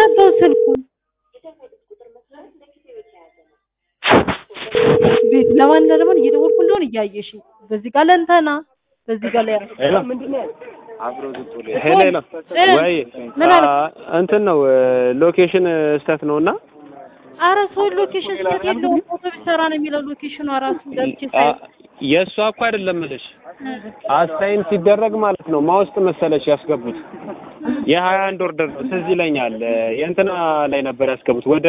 ዘጋው ስልኩን። ቤት ለማን ለማን እየደወልኩ እንደሆነ እያየሽኝ በዚህ ጋር ለእንተና በዚህ ጋር ላይ ሄሎ ሄሎ ሄሎ ወይ ምን አለ? አ- እንትን ነው ሎኬሽን ስተት ነው እና አረ ሰው ሎኬሽን ስህተት የለውም ፎቶ ቢሰራ ነው የሚለው ሎኬሽኗ ራሱ ገብቼ ሳይ አ- የእሷ እኮ አይደለም እልሽ አሳይን ሲደረግ ማለት ነው ማውስጥ መሰለሽ ያስገቡት የሀያ አንድ ኦርደር ነው ትዝ ይለኛል የእንትና ላይ ነበር ያስገቡት ወደ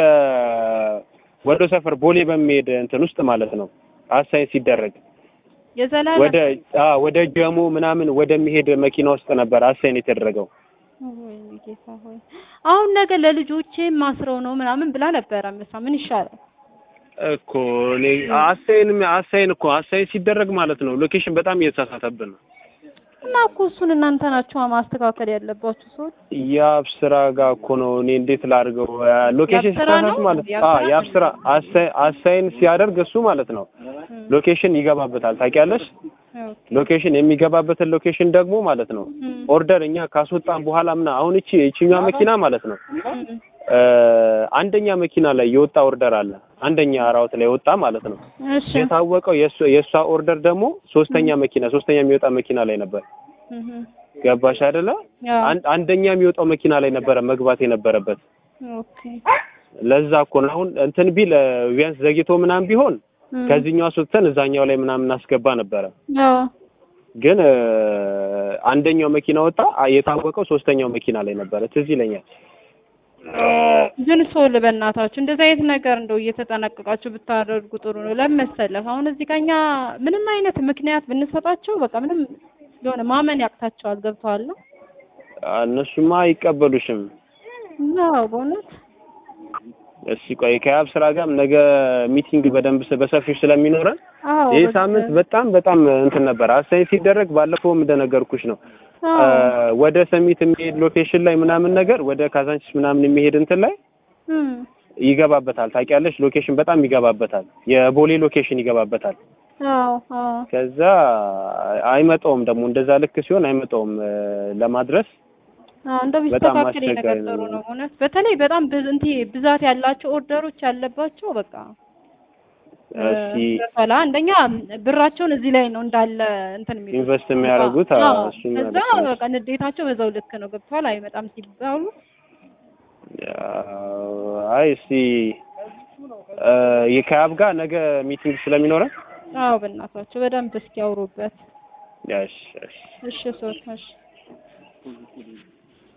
ወደ ሰፈር ቦሌ በሚሄድ እንትን ውስጥ ማለት ነው አሳይን ሲደረግ የዘላለም ወደ አ ወደ ጀሞ ምናምን ወደሚሄድ መኪና ውስጥ ነበር አሳይን የተደረገው ወይኔ ጌታ ሆይ አሁን ነገ ለልጆቼ ማስረው ነው ምናምን ብላ ነበረ ምሳ ምን ይሻላል እኮ እኔ አሳይን አሳይን እኮ አሳይን ሲደረግ ማለት ነው ሎኬሽን በጣም እየተሳሳተብን ነው እና እኮ እሱን እናንተ ናችሁ ማስተካከል ያለባችሁ ሰዎች የአብ ስራ ጋር እኮ ነው። እኔ እንዴት ላድርገው? ሎኬሽን የአብ ስራ ሲሳሳት ነው? ማለት የአብ አ ስራ የአብ ስራ አሳይ- አሳይን ሲያደርግ እሱ ማለት ነው ሎኬሽን ይገባበታል። ታውቂያለሽ? ሎኬሽን የሚገባበትን ሎኬሽን ደግሞ ማለት ነው ኦርደር እኛ ካስወጣን በኋላ ምና አሁን እቺ እቺኛዋ መኪና ማለት ነው እ አንደኛ መኪና ላይ የወጣ ኦርደር አለ። አንደኛ ራውት ላይ ወጣ ማለት ነው። እሺ የታወቀው የእሷ የእሷ ኦርደር ደግሞ ሶስተኛ መኪና ሶስተኛ የሚወጣ መኪና ላይ ነበር። እህ ገባሽ አይደለ? ያው አን- አንደኛ የሚወጣው መኪና ላይ ነበረ መግባት የነበረበት። ኦኬ ለዛ እኮ ነው አሁን እንትን ቢል እ ቢያንስ ዘግይቶ ምናምን ቢሆን ከዚህኛው አስወጥተን እዛኛው ላይ ምናምን እናስገባ ነበረ። ያው ግን እ አንደኛው መኪና ወጣ፣ አ- የታወቀው ሶስተኛው መኪና ላይ ነበረ። ትዝ ይለኛል። ግን ሰው በእናታችሁ እንደዚህ አይነት ነገር እንደው እየተጠነቀቃችሁ ብታደርጉ ጥሩ ነው። ለምን መሰለህ አሁን እዚህ ጋር እኛ ምንም አይነት ምክንያት ብንሰጣቸው በቃ ምንም የሆነ ማመን ያቅታቸዋል። ገብተዋል ነው አ- እነሱማ አይቀበሉሽም። ነው በእውነት እስኪ ቆይ ከያብ ስራ ጋር ነገ ሚቲንግ በደንብ ስ- በሰፊው ስለሚኖረን አዎ ይህ በቃ- ሳምንት በጣም በጣም እንትን ነበር። አሳይ ሲደረግ ባለፈውም እንደነገርኩሽ ነው አዎ እ ወደ ሰሚት የሚሄድ ሎኬሽን ላይ ምናምን ነገር ወደ ካዛንቺስ ምናምን የሚሄድ እንትን ላይ እም ይገባበታል። ታውቂያለሽ፣ ሎኬሽን በጣም ይገባበታል። የቦሌ ሎኬሽን ይገባበታል። አዎ አዎ ከዛ አይመጣውም ደግሞ እንደዛ ልክ ሲሆን አይመጣውም እ ለማድረስ አዎ እንደው በጣም ቢስተካከል አስቸጋሪ ነገር ነው። ጥሩ ነው እውነት። በተለይ በጣም ብዝ እንትን ብዛት ያላቸው ኦርደሮች ያለባቸው በቃ እስኪ ኋላ አንደኛ ብራቸውን እዚህ ላይ ነው እንዳለ እንትን የሚሉት ኢንቨስት የሚያደርጉት አዎ አዎ፣ እሱም ከዛ ልክ ነሽ። በቃ ንዴታቸው በዛው ልክ ነው ገብቷል። አይመጣም ሲባሉ ያው፣ አይ እስኪ እ ከያብ ጋር ነገ ሚቲንግ ስለሚኖረን አዎ በእናታቸው በደንብ እስኪ ያውሩበት። እሺ እሺ እሺ ሶት እሺ